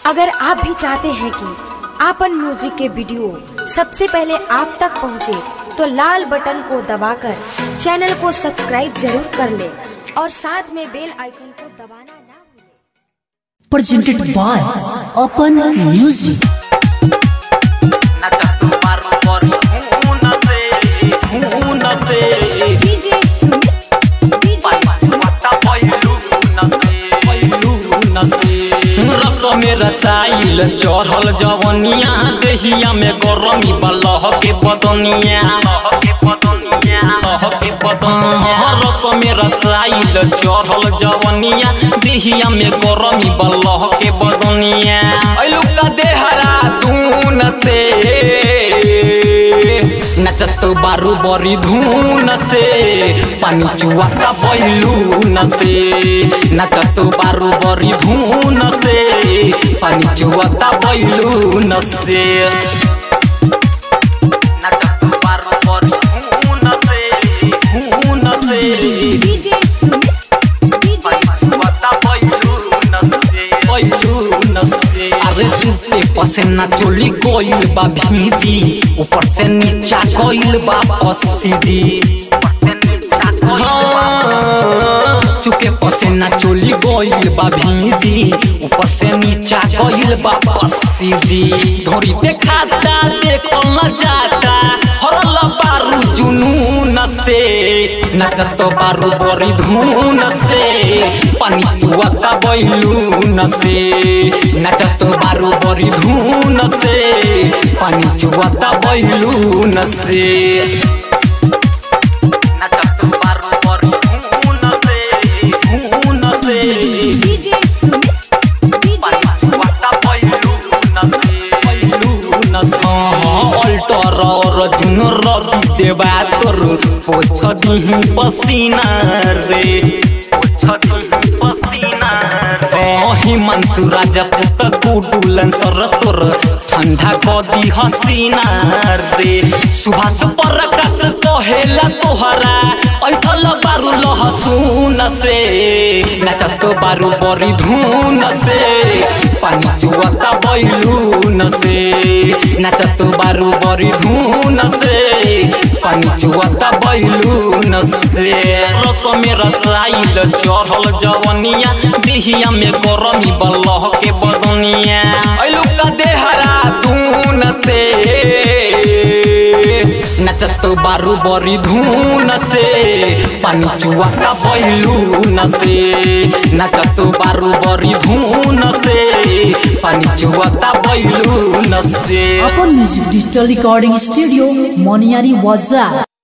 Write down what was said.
अगर आप भी चाहते हैं कि आपन म्यूजिक के वीडियो सबसे पहले आप तक पहुंचे, तो लाल बटन को दबाकर चैनल को सब्सक्राइब जरूर कर ले और साथ में बेल आइकन को दबाना ना भूलें। presented by Open Music. नचतु पारू परी खून से खून से पत्ता पैलू न से पैलू न से रस में रसाइल चढ़ल जवनिया दहिया में गरमी बलह के बदनिया लह के बदनिया लह के बदनिया रस में रसाइल चढ़ल जवनिया दहिया में गरमी बलह के बदनिया ऐलू का देहरा दून से नचत बारू बरी धून से पानी चुआता बैलून से नचत बारू बरी धून से पानी चुआता बैलून से नचत बारू बरी धून से धून से चुआता बैलून से बैलून से अरे तुझे पसीना चोली कोइल बा भीजी ऊपर से नीचा कोइल बा पसीजी हाँ, चुके पसीना चोली गोइल बा भीजी ऊपर से नीचा कोइल बा पसीजी धोरी देखाता देखल न जाता हरल बारू जुनून से नचत बारू बरी धून से पानी चुआता बैलून से नचत बारू बरी धून से पानी चुआता बैलून से नचत बारू बरी धून से धून से पानी चुआता बैलून से बैलून से अल्टर और जुन रवि देवा तोर पोछ दिही पसीना रे पोछ दिही पसीना रे हिमांशु राजा पुत कुडुलन सर तोर ठंडा कदी हसीना रे सुभाष प्रकाश कहेला तोहरा ऐठल बारू लहसुन से नचत बारू बरी धुन से पानी चुआता बैलून से नचत बारू बरी धुन से पानी चुआता बैलून से रस में रसाइल चढ़ल जवनिया देहिया में गरमी बलह के बदनिया ऐलू का देहरा धून से नचत बारू बरी धून से पानी चुआता बैलून से नचत बारू बरी धून से पानी चुआता बैलून से Open Music Digital Recording Studio, Moniari Waza.